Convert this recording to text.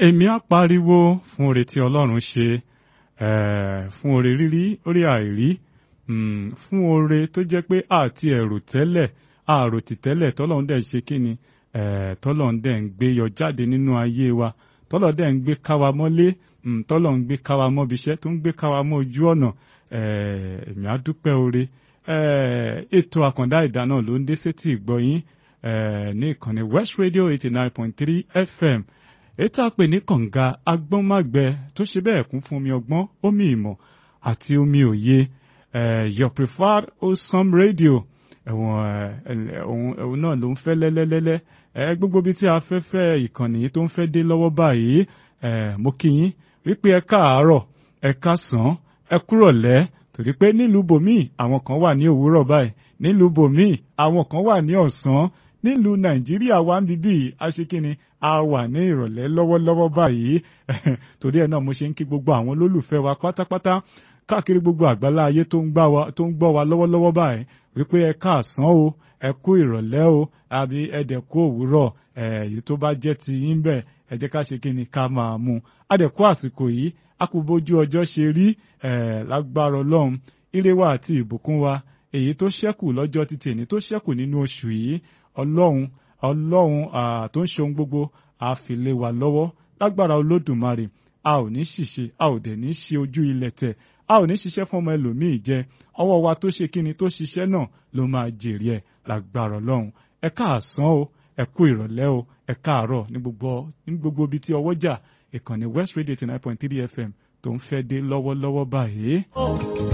èmi á pariwo fún oore tí ọlọ́run ṣe eh, fún oore rírí oore àìrí mm, fún oore tó jẹ́ pé àti ẹ̀rù tẹ́lẹ̀ àròtì tẹ́lẹ̀ tọ́lọ́run dẹ̀ ṣe kí ni eh, tọ́lọ́run dẹ̀ ń gbé yọ jáde nínú ayé wa tọ́lọ́run dẹ̀ ń gbé káwa mọ́lé mm, tọ́lọ́run ń gbé káwa mọ́bi iṣẹ́ tó ń gbé káwa mọ́ ojú ọ̀nà eh, èmi á dúpẹ́ oore eh, ètò àkàndá ìdáná ló ń dé sétí ìgbọ́yín eh, ní ìkànnì West Radio eighty nine point three FM ètò àpè ní kànga agbọ́nmágbẹ tó ṣe bẹ́ẹ̀ kún fún omi ọgbọ́n omi ìmọ̀ àti omi òye eh, your preferred wholesome radio ẹ̀wọ̀n ẹ̀wọ̀n náà ló ń fẹ́ lẹ́lẹ́lẹ́lẹ́ ẹ gbogbo bí tí afẹ́fẹ́ ìkànnì yìí tó ń fẹ́ dé lọ́wọ́ báyìí ẹ mo kí yín wípé ẹ káàárọ̀ ẹ káàsán ẹ kúrọ̀lẹ́ torí pé nílùú bòmíì àwọn kan wà ní òwúrọ̀ báyìí nílùú bòmíì àwọn kan wà ní ọ̀sán nílùú nàìjíríà wa ń bíbí aṣekínni a wà ní ìrọ̀lẹ́ lọ́wọ́lọ́wọ́ báyìí torí ẹ̀ náà mo ṣe ń kí gbogbo àwọn olólùfẹ́ wa pátápátá káàkiri gbogbo àgbálá ayé tó ń gbọ́ wa lọ́wọ́lọ́wọ́ báyìí wípé ẹ káàsán o ẹ kú ìrọ̀lẹ́ o àbí ẹ̀dẹ̀ kú òwúrọ̀ èyí tó bá jẹ́ ti yín bẹ́ẹ̀ ẹ jẹ́ ká ṣe kí ni ká máa mú un adẹ̀kú àsìkò yìí a kò bójú ọjọ́ ṣe rí lágbára ọlọ́run ire wa àti ìbùkún wa èyí tó ṣẹ́kù lọ́jọ́ títí èní tó ṣẹ́kù nínú oṣù yìí ọlọ́run ọlọ́run tó ń ṣe ohun gbogbo a fi lé wa lọ́wọ́ lágbára olódùmarè a ò ní ṣìṣe a ò dẹ̀ ní ṣe ojú ilẹ̀ tẹ̀ a ò ní ṣiṣẹ́ fún ọmọ ẹlòmíì jẹ ọwọ́ wa tó ṣe kíni tó ṣiṣẹ́ náà ló máa jèrè ẹ̀ lágbára ọlọ́run ẹ káàsán o ẹ kú ìrọ̀lẹ́ o ẹ káàárọ̀ ní gbogbo ní gbogbo ibi tí ọwọ́ jà ìkànnì West Radio eighty nine point three FM tó ń fẹ́ dé lọ́wọ́lọ́wọ́ báyìí.